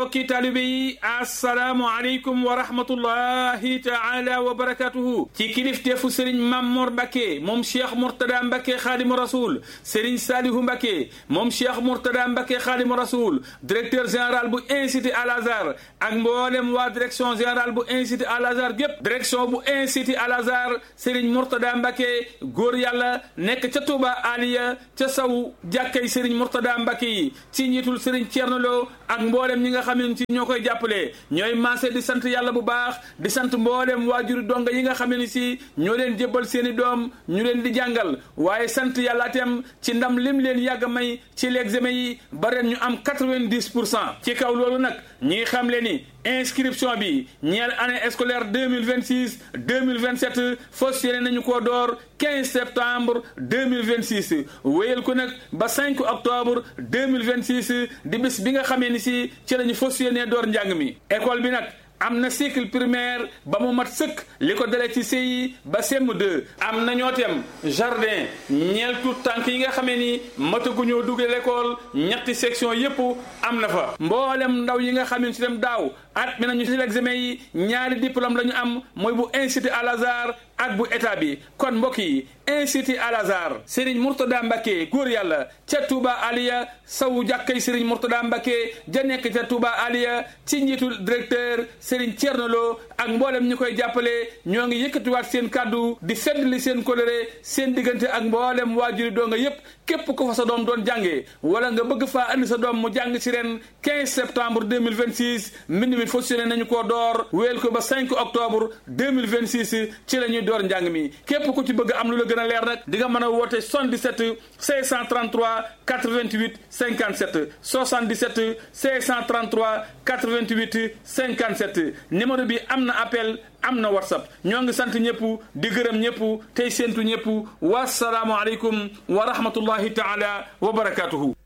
mbokki taalibe yi assalaamu aleykum wa rahmatullahi taala wa barakatuhu ci kilifteefu sëriñ Mamor Mbacke moom cheikh Mourtada Mbacke xaadimu rasul sëriñ Salihu Mbacke moom cheikh Mourtada Mbacke xaadimu rasul directeur général bu institut Al Azhar ak mboolem waa direction générale bu institut Al Azhar gépp direction bu institut Al Azhar sëriñ Mourtada Mbacke góor yàlla nekk ca Touba Aliya ca saw jàkkay sëriñ Mourtada Mbacke yi ci njiitul sëriñ Thierno Lo ak mboolem ñi nga xam ne ci ñoo koy jàppale ñooy maase di sant yàlla bu baax di sant mboolem waajuri donga yi nga xam ne si ñoo leen jébbal seen i doom ñu leen di jàngal waaye sant yàlla itam ci ndam lim leen yàgg may ci l'examen yi ba ren ñu am quatre-vingt-dix pour cent ci kaw loolu nag ñi xam le ni inscription bi ñeel année scolaire deux mille vingt six deux mille vingt sept fas yéene nañu koo door quinze septembre deux mille vingt six wéyal ko nag ba cinq octobre deux mille vingt six di bis bi nga xamee ni si ci lañu fas yéene door njàng mi école bi nag. am na cycle primaire ba mu mat sëkk li ko dalee ci CI ba CM2 am na ñoo tem jardin ñeel tout tànk yi nga xamee ni mataguñoo duggee l'école ñetti section yépp am na fa mboolem ndaw yi nga xam ne si dem daaw at mi nañu si l'examen yi ñaari diplôme la ñu am mooy bu institut Al Azhar ak bu état bi kon mbokk yi institut Al Azhar Serigne Mourtada Mbacke góor yàlla ca Touba Aliya sawu jàkkay Serigne Mourtada Mbacke ja nekk ca Touba Aliya ci njiitul directeur Serigne Thierno Lo ak mboolem ñi koy jàppale ñoo ngi yëkkatiwaat seen kàddu di feddli seen coloré seen diggante ak mboolem waajuri doo nga yépp képp ko fa sa doom doon jàngee wala nga bëgg faa andi sa doom mu jàng ci ren 15 septembre 2026 mbind mi fonctionné nañu koo door wéel ko ba 5 octobre 2026 ci la ñuy door njàng mi képp ku ci bëgg am lu la gën a leer nag di nga mën a woote 77 633 88 57 77 633 88 57 numéro bi am na appel am na whatsapp ñoo ngi sant ñëpp di gërëm ñëpp tey séentu ñëpp wasalaamu aleykum wa rahmatullahi taala wa barakatuhu